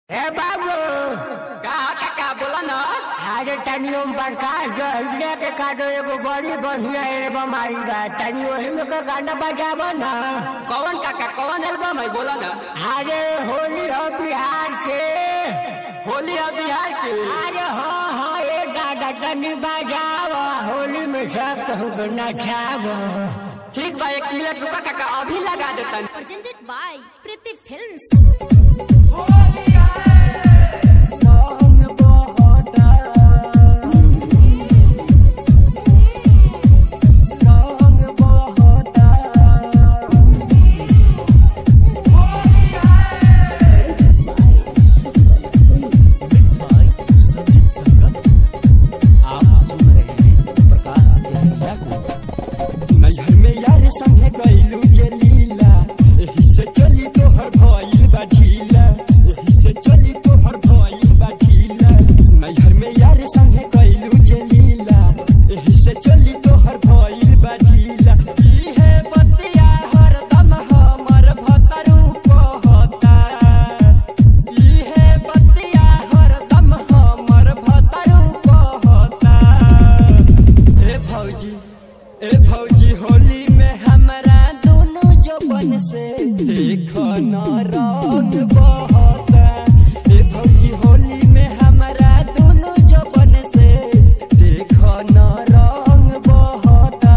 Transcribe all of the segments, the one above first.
ए बाबू का काका बोला न अरे तनियो प्रकाश जो हल्दिया के काटो एगो बड़ी बढ़िया एल्बम आई बा तनी ओही में के गाना बजाबो ना कौन काका कौन एल्बम है बोला न अरे होली हो बिहार के होली है बिहार के अरे हाँ हाँ ये दादा तनी बजाओ होली में सब कहूँ के नचाबो ठीक बा एक मिनट रुका काका अभी लगा देता presented by Priti Films. नैहर में यार संगे गइलू जलीला एही से चली तोहर भइल बा ढीला एही से चली तोहर भइल बा ढीला नैहर में यार संगे गइलू जलीला एही से चली तोहर भइल बा ढीला ई है बतिया हरदम हमर भतरू कहता ई है बतिया हरदम हमर भतरू कहता ए भौजी ए भौजी होली में हमरा दोनों जबन से देखो न रंग बहता ए भौजी होली में हमरा दोनों जबन से देखो न रंग बहता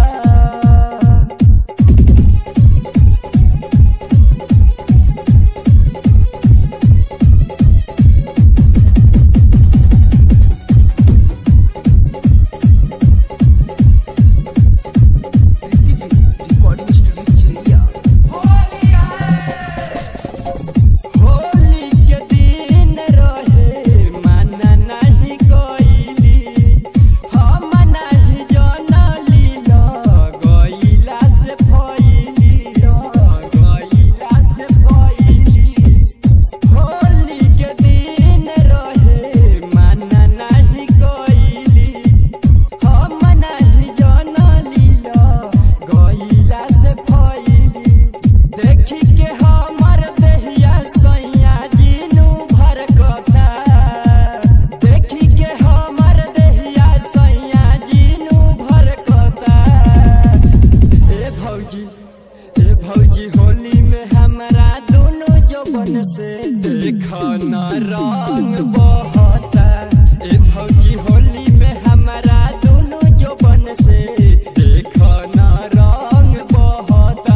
होली के दिन रहे माना नहीं कोइली हम नहीं जानली गइला से फैली गइला से फैली होली के दिन रहे माना नहीं कोइली हम नहीं जानली गइला से फैली देखी के हमर देहिया सैया जीनू भरकता देखी के हमर देहिया सैया जीनू भरकता ए भौजी ए भौजी होली में हमरा दोनों जबन से देख न रंग बहता ए भौजी होली में हमरा दोनों जबन से देख न रंग बहता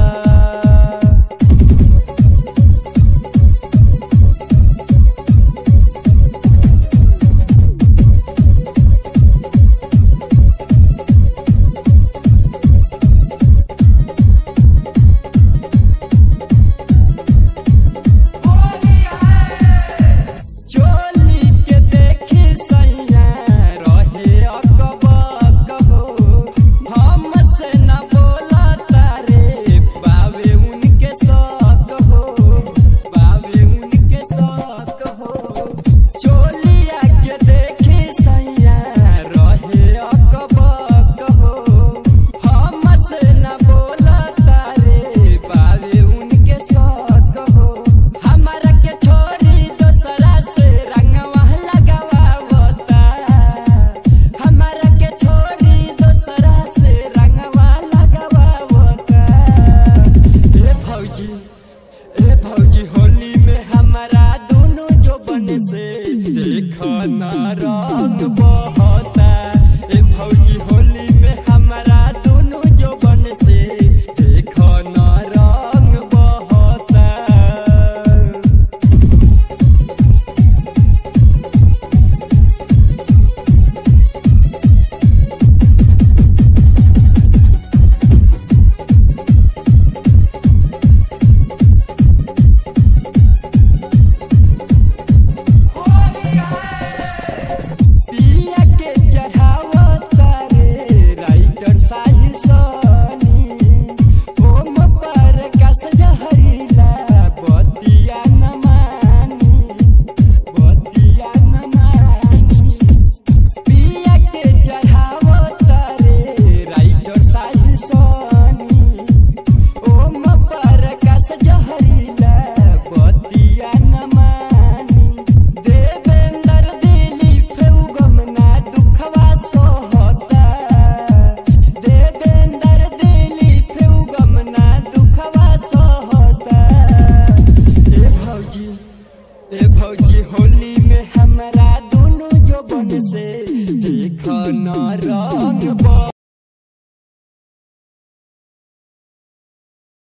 चोली के देखी सैया रहे अकबक हो हमसे न बोला तारे बावे उनके शौक हो बावे उनके शौक हो चोलिया के देखी सैया रहे अकबक हो हमसे न बोला तारे बावे उनके शौक हो हमारा के छोरी दोसरा से रंगवा लगावता हमारा के छोरी दोसरा से रंगवा लगावता ए भौजी ए भौजी होली में हमारा दोनों जो बन से देख न रंग बहता ए भौजी होली में हमारा दोनों जो बन से देख न रंग बहता पिया देख न रंग